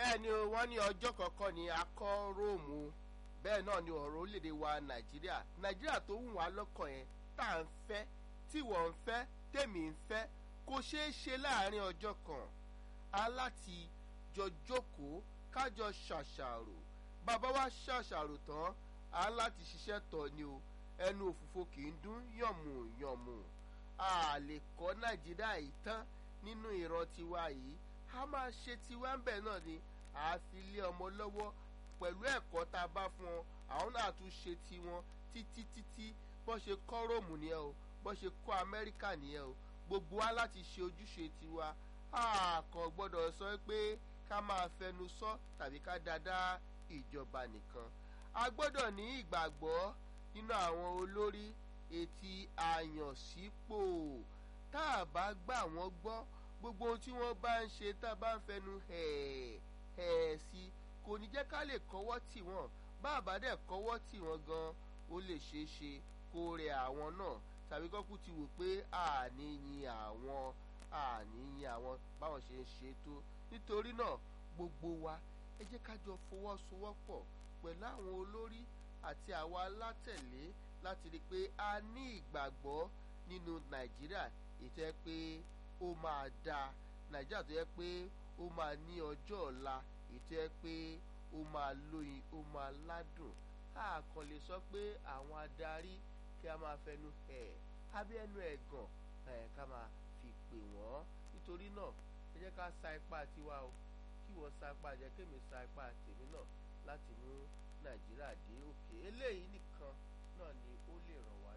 bẹ́ẹ̀ ni o wọ́n ní ọjọ́ kọ̀ọ̀kan ní akọ́ róòmù bẹ́ẹ̀ náà ni ọ̀rọ̀ orílẹ̀-èdè wa nàìjíríà nàìjíríà tó wù wá lọ́kàn yẹn tá à ń fẹ́ tí wọ́n ń fẹ́ tèmi ń fẹ́ kò ṣeé ṣe láàrin ọjọ́ kan a láti jọ jókòó kájọ ṣàṣàrò bàbá wa ṣàṣàrò tán a láti ṣiṣẹ́ tọ̀ ni o ẹnu òfùfo kì í dún yànmù yànmù a lè kọ́ nàìjíríà yìí tán nínú ìran tiwa yìí a máa ṣe tiwa ń bẹ̀ náà ni a fi lé ọmọ lọ́wọ́ pẹ̀lú ẹ̀kọ́ tá a bá fún ọ àwọn náà tún ṣe tiwọn títí títí bó ṣe kọ́ róòmù nìyẹn o bó ṣe kọ́ amẹ́ríkà nìyẹn o gbogbo wa láti ṣe ojúṣe tiwa a kàn gbọ́dọ̀ sọ pé ká máa fẹnu sọ tàbí ká dáadáa ìjọba nìkan a gbọ́dọ̀ ní ìgbàgbọ́ nínú àwọn olórí etí àyànsípò tá a bá gbà wọ́n gbọ́ gbogbo ohun tí wọ́n bá ń ṣe tá a bá ń fẹnu hẹ̀ẹ́ hẹ̀ẹ́ sí kò ní jẹ́ ká lè kọ́wọ́ tì wọ́n bá a bá dẹ̀ kọ́wọ́ tì wọ́n gan ó lè ṣeé ṣe kó rẹ àwọn náà tàbí kọ́kú ti wò pé àní yin àwọn àní yin àwọn báwọn ṣe ń ṣe tó nítorí náà gbogbo wa ẹ jẹ́ ká jọ fọwọ́sowọ́pọ̀ pẹ̀lú àwọn olórí àti àwa alátẹ̀lé láti rí i pé a ní ìgbàgbọ́ nínú nàìjíríà ètò ẹ pé ó máa dáa nàìjíríà tó yẹ pé ó máa ní ọjọ́ ọ̀la ètò ẹ pé ó máa lóyin ó máa ládùn a kàn lè sọ pé àwọn adarí kí a máa fẹnu ẹ̀ abẹ́ ẹnu ẹ̀gàn ẹ̀ ká máa fi pè wọ́n nítorí náà ẹ jẹ́ ká sa ipá tiwa o kí wọ́n sa ipá jẹ́ kémi sa ipá tèmi náà láti mú nàìjíríà dé òkè eléyìí nìkan náà ni ó lè ràn wá.